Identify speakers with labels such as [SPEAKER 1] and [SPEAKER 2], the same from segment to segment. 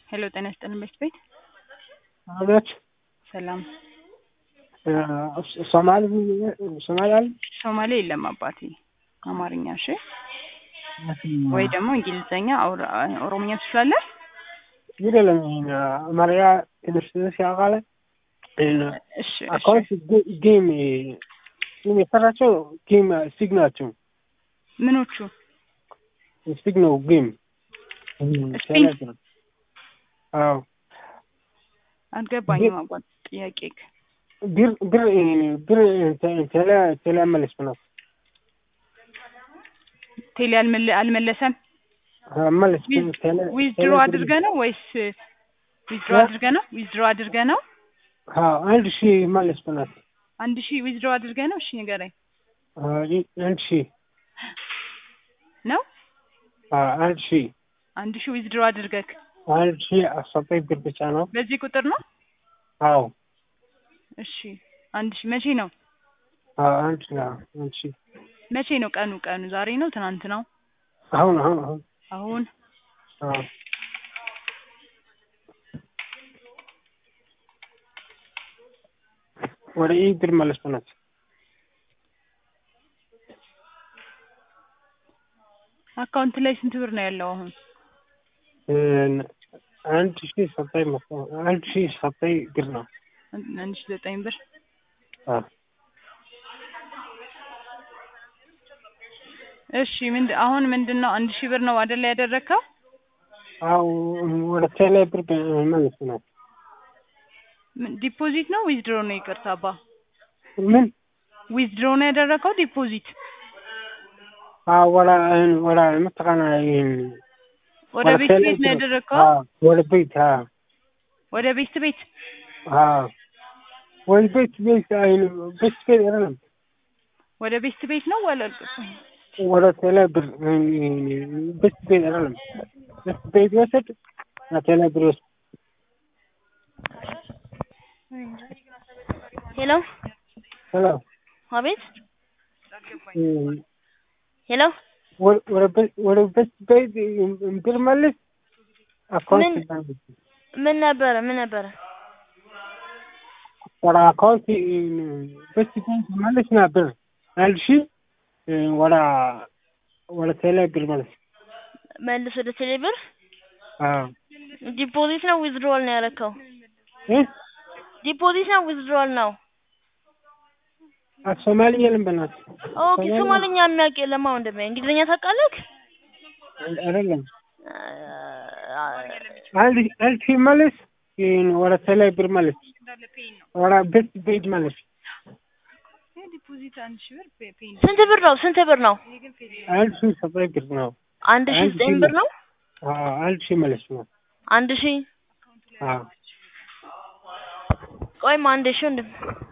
[SPEAKER 1] ሄሎ ጤና ይስጥልን ቤት ቤት
[SPEAKER 2] አቤት
[SPEAKER 1] ሰላም
[SPEAKER 2] ሶማሊ ሶማሊ አለ
[SPEAKER 1] ሶማሌ የለም አባቴ አማርኛ እሺ ወይ ደግሞ እንግሊዘኛ አውራ- ኦሮምኛ ትችላለህ
[SPEAKER 2] ይደለም አማርያ ትንሽ ትንሽ ያውቃል
[SPEAKER 1] እሺ እሺ
[SPEAKER 2] አካውንት ጌም ጌም የሰራቸው ጌም ስቲግ ናቸው
[SPEAKER 1] ምኖቹ
[SPEAKER 2] ስቲግ ነው ጌም
[SPEAKER 1] ስቲግ?
[SPEAKER 2] አዎ
[SPEAKER 1] አልገባኝም አባት ጥያቄ
[SPEAKER 2] ብር ብር ብር ቴሌ ቴሌ መለስ ነው
[SPEAKER 1] ቴሌ አልመለ- አልመለሰም
[SPEAKER 2] መለስ
[SPEAKER 1] ዊዝድሮ አድርገ ነው ወይስ ዊዝድሮ አድርገ ነው ዊዝድሮ አድርገ ነው
[SPEAKER 2] አንድ ሺህ መለስ ብናት
[SPEAKER 1] አንድ ሺህ ዊዝድሮ አድርገ ነው እሺ ንገረኝ
[SPEAKER 2] አንድ ሺህ
[SPEAKER 1] ነው
[SPEAKER 2] አንድ ሺህ
[SPEAKER 1] አንድ ሺህ ዊዝድሮ አድርገክ
[SPEAKER 2] አንድ ሺህ አስፈጣኝ ብር ብቻ ነው
[SPEAKER 1] በዚህ ቁጥር ነው
[SPEAKER 2] አዎ
[SPEAKER 1] እሺ አንድ ሺህ መቼ ነው
[SPEAKER 2] አንድ ሺህ አንድ ሺህ
[SPEAKER 1] መቼ ነው ቀኑ ቀኑ ዛሬ ነው ትናንት ነው
[SPEAKER 2] አሁን አሁን አሁን
[SPEAKER 1] አሁን
[SPEAKER 2] አዎ ወደ ይህ ብር መለስ ብናት
[SPEAKER 1] አካውንት ላይ ስንት ብር ነው ያለው አሁን
[SPEAKER 2] አንድ ሺህ ሰጠኝ መሰለኝ አንድ ሺህ ሰጠኝ ብር ነው
[SPEAKER 1] አንድ ሺህ ዘጠኝ ብር
[SPEAKER 2] አዎ
[SPEAKER 1] እሺ ምንድ አሁን ምንድን ነው አንድ ሺህ ብር ነው አይደል ያደረግከው
[SPEAKER 2] አዎ ወደ ቴሌ ብር መለስ ብናት
[SPEAKER 1] ምን- ዲፖዚት ነው ዊዝድሮ ነው ይቅርታ አባ
[SPEAKER 2] ምን
[SPEAKER 1] ዊዝድሮ ነው ያደረግከው ዲፖዚት
[SPEAKER 2] አዎ ወደ ወደ ምትቀና
[SPEAKER 1] ወደ ቤት ቤት ነው ያደረግከው
[SPEAKER 2] ወደ ቤት አዎ
[SPEAKER 1] ወደ ቤት ቤት
[SPEAKER 2] አዎ ወደ ቤት ቤት አይኑ ቤት ቤት አይደለም
[SPEAKER 1] ወደ ቤት ቤት ነው ወለ
[SPEAKER 2] ወደ ቴሌ ብር ቤት ቤት አይደለም ቤት ቤት ወሰድ ቴሌ ብር ወሰድ
[SPEAKER 3] ሄሎ
[SPEAKER 2] ሄሎ
[SPEAKER 3] አቤት ሄሎ
[SPEAKER 2] ወደ ቤት ወደ ቤት ቤት ብር መልስ አካውንት
[SPEAKER 3] ምን ነበረ ምን ነበረ
[SPEAKER 2] ወደ አካውንት ቤት ቤት መልስ ና ብር አንድ ሺህ ወደ ወደ ቴሌ ብር መልስ
[SPEAKER 3] መልስ ወደ ቴሌ ብር
[SPEAKER 2] አዎ
[SPEAKER 3] ዲፖዚት ነው ዊዝድሮል ነው ያረከው
[SPEAKER 2] እ
[SPEAKER 3] ዲፖዚት ነው ዊዝድሮል ነው
[SPEAKER 2] ሶማሊ የለም በእናትህ
[SPEAKER 3] ኦኬ ሶማልኛ የሚያውቅ የለም አሁን እንደሚያ እንግሊዝኛ ታውቃለህ
[SPEAKER 2] አይደለም አንድ አንድ ሺህ መልስ ወደ ቴሌ ብር መልስ ወደ ቤት ቤት መልስ
[SPEAKER 1] ዲፖዚት አንድ ሺህ ብር ፔ- ፔ-
[SPEAKER 3] ስንት ብር ነው ስንት ብር ነው
[SPEAKER 2] አንድ ሺህ ሰጠኝ ብር ነው
[SPEAKER 3] አንድ ሺህ
[SPEAKER 2] አንድ
[SPEAKER 3] ዘጠኝ
[SPEAKER 2] ሺህ
[SPEAKER 3] ብር ነው
[SPEAKER 2] አዎ አንድ ሺህ መልስ ነው
[SPEAKER 3] አንድ ሺህ
[SPEAKER 2] አዎ
[SPEAKER 3] ቆይማ አንድ ሺህ ወንድም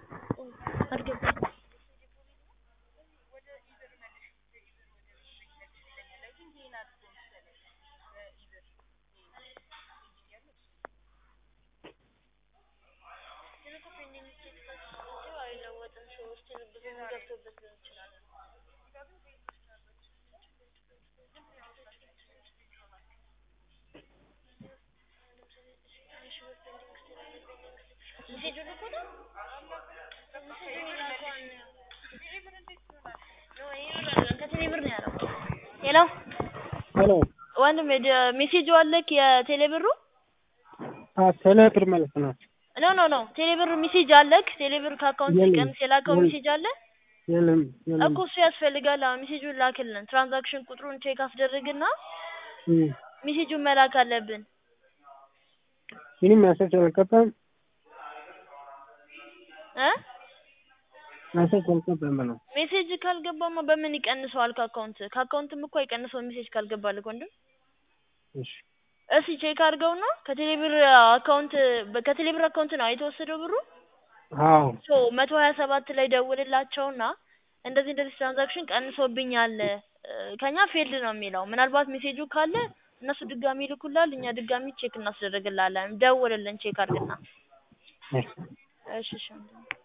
[SPEAKER 3] ሄሎ
[SPEAKER 2] ሄሎ
[SPEAKER 3] ወንድም ሜሴጁ አለክ የቴሌ ብሩ
[SPEAKER 2] አዎ ቴሌ ብር መልስ ነው
[SPEAKER 3] ኖ ኖ ኖ ቴሌ ብር ሜሴጅ አለክ ቴሌ ብር ከአካውንት
[SPEAKER 2] የለም።
[SPEAKER 3] ሲቀንስ የላከው
[SPEAKER 2] የለም።
[SPEAKER 3] ሜሴጅ አለ
[SPEAKER 2] የለም የለም
[SPEAKER 3] እኮ እሱ ያስፈልጋል አሁን ሜሴጁን ላክልን ትራንዛክሽን ቁጥሩን ቼክ አስደርግና
[SPEAKER 2] እም።
[SPEAKER 3] ሜሴጁን መላክ አለብን
[SPEAKER 2] ምንም መሰጅ አልገባም
[SPEAKER 3] እ
[SPEAKER 2] መሰጅ አልገባም ነው
[SPEAKER 3] ሜሴጅ ካልገባማ በምን ይቀንሰዋል ከአካውንት ከአካውንትም እኮ አይቀንሰው ሜሴጅ ካልገባልህ ወንድም
[SPEAKER 2] እሺ
[SPEAKER 3] እስኪ ቼክ አድርገውና ከቴሌብር አካውንት ከቴሌብር አካውንት ነው የተወሰደው ብሩ
[SPEAKER 2] አዎ
[SPEAKER 3] ሶ መቶ ሀያ ሰባት ላይ ደውልላቸውና እንደዚህ እንደዚህ ትራንዛክሽን ቀንሶብኛል እ፣ ከኛ ፌልድ ነው የሚለው ምናልባት ሜሴጁ ካለ እነሱ ድጋሚ ይልኩላል እኛ ድጋሚ ቼክ እናስደርግላለን ደውልልን ቼክ አድርግና
[SPEAKER 2] እሺ
[SPEAKER 3] እሺ እሺ ወንድሜ